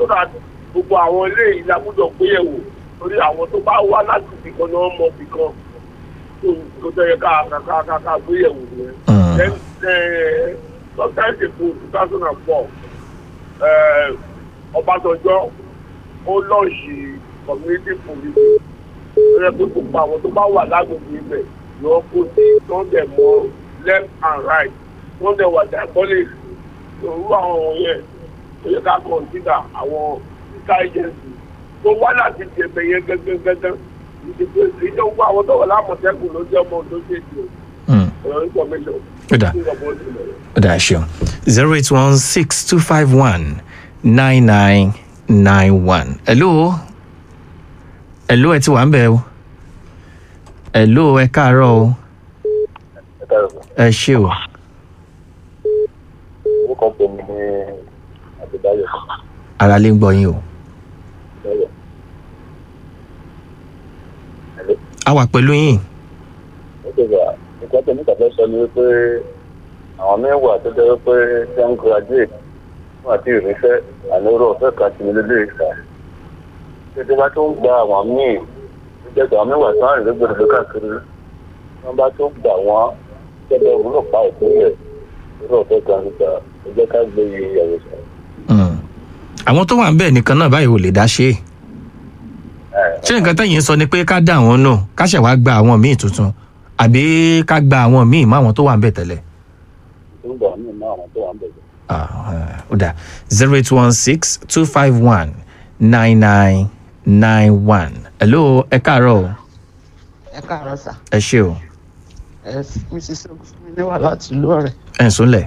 so that gbogbo àwọn ilé yìí la gbọ́dọ̀ gbéyẹ̀wò torí àwọn tó bá wá láti ibìkan ni wọ́n mọ ibìkan tó tó tẹ̀yẹ ká ká ká ká ká gbéyẹ̀wò yẹn. Mm. then uh, sometime ago two thousand and four Ọbásanjọ́ ó lọ́ọ̀ṣì community police ó yẹ pé gbogbo àwọn tó bá wà lágbègbè ibẹ̀ ni wọ́n kó sí wọ́n dẹ̀ mọ left and right wọ́n dẹ̀ wà diabolic òru àwọn wọ̀nyẹn ó yẹ ká consider àwọn intelligence tó wá láti jẹ̀bẹ̀ yẹn gẹ́gẹ́gẹ́gẹ́ ìdìbò ìjọba àwọn tó wà lámọ̀tẹ́kùn ló jẹ́ ọmọ òdó ṣèṣì Mm. ọ̀rọ̀ information. Ó dà. ó dà ṣeun zero eight one six two five one nine nine nine one. hello hello ẹ ti wà ń bẹ̀ o hello ẹ káàárọ̀ o ẹ ṣé o orúkọ tèmi ní àdìbáyọ ara lè ń gbọ́ yín o lọyọ a wà pẹ̀lú yín nítorí nǹkan tèmi kàfẹ́ sọ ni wípé àwọn mẹ́wàá tó jẹ́ wípé tí wọ́n graduate fún àti ìrìnsẹ́ àlérò ọ̀fẹ́ kan ti ní lélẹ́ ìgbà tètè bá tó ń gba àwọn míì tó jẹ́ pé àwọn mẹ́wàá tó ń rìn lógbòdò káàkiri wọ́n bá tó gbà wọ́n gẹ́gẹ́ òwúrọ̀ pa ìpínlẹ̀ lórí ọ̀fẹ́ kan níta ẹ jẹ́ ká gbé iye ìyàwó sọ. Mm. àwọn tó wà ń bẹ̀ nìkan náà báyìí ò lè dá ṣe é ṣé nǹkan tẹ̀yìn sọ ni pé ká dá àwọn náà ká ṣẹ̀ wá gba àwọn míì tuntun àbí ká gba àwọn míì mọ́ àwọn tó wà ń bẹ̀ tẹ́lẹ̀. tó ń gbà wọ́n ní àwọn tó wà ń bẹ̀rẹ̀. Ah, eh, ó dà zero eight one six two five one nine nine nine one. hello ẹ káàárọ̀ o ẹ káàárọ̀ sà ẹ ṣé o ẹ mrs ogunfunmi wà láti ìlú ọ̀rẹ́. ẹ ń súnlẹ̀.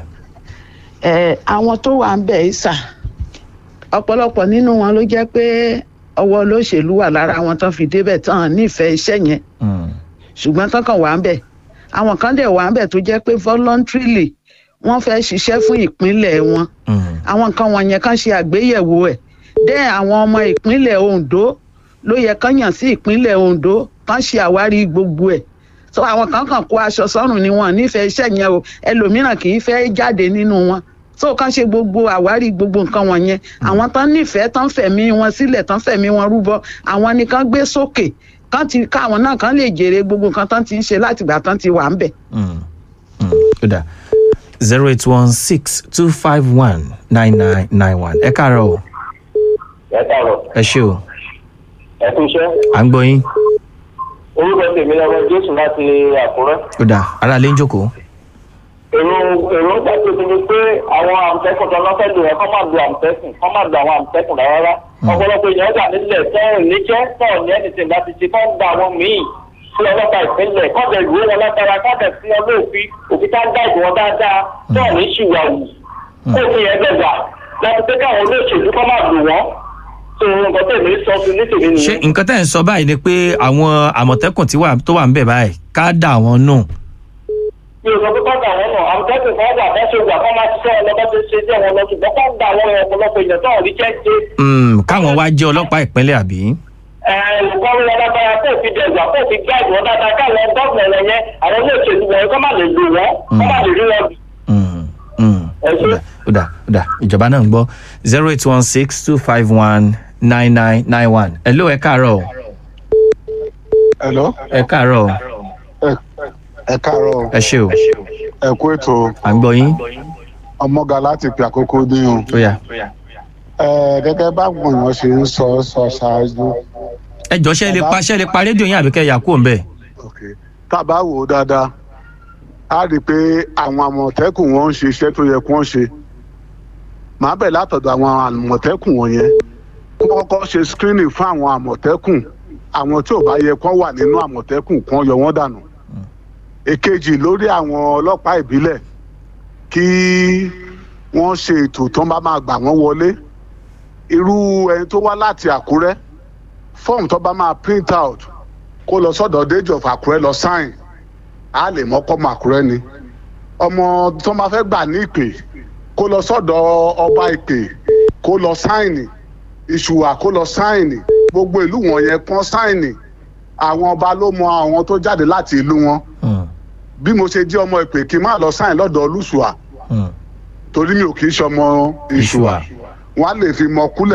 ẹ àwọn tó wà ń bẹ̀ yìí sà ọ̀pọ̀lọpọ̀ nínú wọn ló jẹ́ pé ọwọ́ olóṣèlú wà lára àwọn tán fi débẹ̀ tán nífẹ̀ẹ́ iṣẹ́ yẹn Mm. ṣùgbọ́n tán kàn wà ń bẹ̀ àwọn kan dẹ̀ wà ń bẹ̀ tó jẹ́ pé voluntarily wọ́n fẹ́ ṣiṣẹ́ fún ìpínlẹ̀ wọn Mm. àwọn nǹkan wọ̀nyẹn kan ṣe àgbéyẹ̀wò ẹ̀ dẹ́ àwọn ọmọ ìpínlẹ̀ Ondo ló yẹ kán yàn sí ìpínlẹ̀ Ondo kán ṣe àwárí gbogbo ẹ̀ so àwọn kan kàn kó aṣọ sọ́rùn ni wọn nífẹ̀ẹ́ iṣẹ́ yẹn o ẹlòmíràn kì í fẹ́ jáde nínú wọn so kán ṣe gbogbo àwárí gbogbo nǹkan wọ̀nyẹn àwọn tán nífẹ̀ẹ́ tán fẹ̀mí wọn sílẹ̀ tán fẹ̀mí wọn rúbọ àwọn ni kán gbé sókè kán ti káwọn náà kán lè jèrè gbogbo nǹkan tán ti ń ṣe látìgbà tán ti wà ń bẹ̀. Mm. Mm. ó dà zero eight one six two five one nine nine nine one. ẹ káàárọ̀ o ẹ káàárọ̀ ẹ ṣé o ẹ kú iṣẹ́ à ń gbọ́ yín orúkọ tèmi lọ́wọ́ jésù láti àkúrẹ́. ó dà ara lè ń jókòó. èrò èròǹgbà tó ti di pé àwọn àmọ̀tẹ́kùn tó lọ́fẹ́ lò wọ́n kọ́ máa lo àmọ̀tẹ́kùn kọ́ máa lo àwọn àmọ̀tẹ́kùn rárá. ọ̀pọ̀lọpọ̀ èèyàn gbà nílẹ̀ tọ́rùn níjẹ́ tọ́rùn ní ẹnìtìn láti ṣe kọ́ ń gba àwọn míì sí ọlọ́pàá ìpínlẹ̀ kọ́dẹ̀ ìwé wọn látara kọ́dẹ̀ sí ọlọ́ọ̀fin òfin tá ń dá ìbò wọn dáadáa tọ́rùn ní ṣìwàwù kó fi yẹn gbẹ̀gbà láti pé káwọn olóṣèlú kọ́ máa lò wọ́n tó nǹkan tèmi sọ fún ní tèmi ṣé nìyẹn. nǹkan tẹ̀ ń sọ báyìí ni pé àwọn àmọ̀tẹ́kùn tí wà- tó wà ń bẹ̀ báyìí ká dà wọ́n nù. mi ò sọ pé kọ́ńtà wọn nù àmọ̀tẹ́kùn kan wà fẹ́ ṣe wà kọ́ máa ṣiṣẹ́ ọlọ́pàá tó ṣe jẹ́ wọn lọ ṣùgbọ́n kọ́ńtà àwọn ọ̀pọ̀lọpọ̀ èèyàn tó ń rí jẹ́ ṣe Mm, káwọn wá jẹ́ ọlọ́pàá ìpínlẹ̀ àbí. olùkọ́ni wọn lágbára kó fi dẹ̀gbà kó fi gáàdì wọn dáadáa káwọn gọ́ọ̀mù rẹ̀ yẹn àwọn olóòṣèlú wọn kọ́ má lè lò wọ́n kọ́ má lè rí wọn bì. Mm, mm. ẹ ṣe. ó dà ó dà ìjọba náà ń gbọ́ zero eight one six two five one nine nine nine one. hello ẹ káàárọ̀ o. Hello, ẹ káàárọ̀ o. ẹ káàárọ̀ ẹ ṣé o ẹ kú ètò à ń gbọ́ yín. ọmọga láti pè àkókò dín ó yá. o ẹ gẹ́gẹ́ báwọn èèyàn ṣe ń sọ sọ ṣáájú ẹ jọ ṣe lè pa ṣe lè pa rédíò yín àbí kẹ́ yà kúrò ńbẹ̀. tá a bá wò ó dáadáa a rí i pé àwọn àmọ̀tẹ́kùn wọn ń ṣe iṣẹ́ tó yẹ kí wọ́n ṣe màá bẹ̀ látọ̀dọ̀ àwọn àmọ̀tẹ́kùn wọ̀nyẹn kí wọ́n kọ́ ṣe screening fún àwọn àmọ̀tẹ́kùn àwọn tí ò bá yẹ kán wà nínú àmọ̀tẹ́kùn kan yọ wọ́n dànù èkejì lórí àwọn ọlọ́pàá ìbílẹ̀ kí wọ́n ṣe ètò tó ń bá máa gbà wọ́n wọlé irú ẹni tó wá láti àkúrẹ́ fọ́ọ̀mù tó bá máa print out kó lọ sọ́dọ̀ déjì of àkúrẹ́ lọ sáìn á lè mọ́kọ́ mọ́ àkúrẹ́ ni ọmọ tó máa fẹ́ gbà ní ìpè kó lọ sọ́dọ̀ ọba ìpè kó lọ sáìnì ìṣùwà kó lọ sáìnì gbogbo ìlú wọ̀nyẹn kán sáìnì àwọn ọba ló mọ àwọn tó jáde láti ìlú wọn Mm, bí mo ṣe jẹ́ ọmọ ìpè kí n má lọ sáìn lọ́dọ̀ olùṣùà mm. torí mi ò kì í ṣọmọ ìṣùà Ìṣùà. wọn á lè fi mọ kúlẹ̀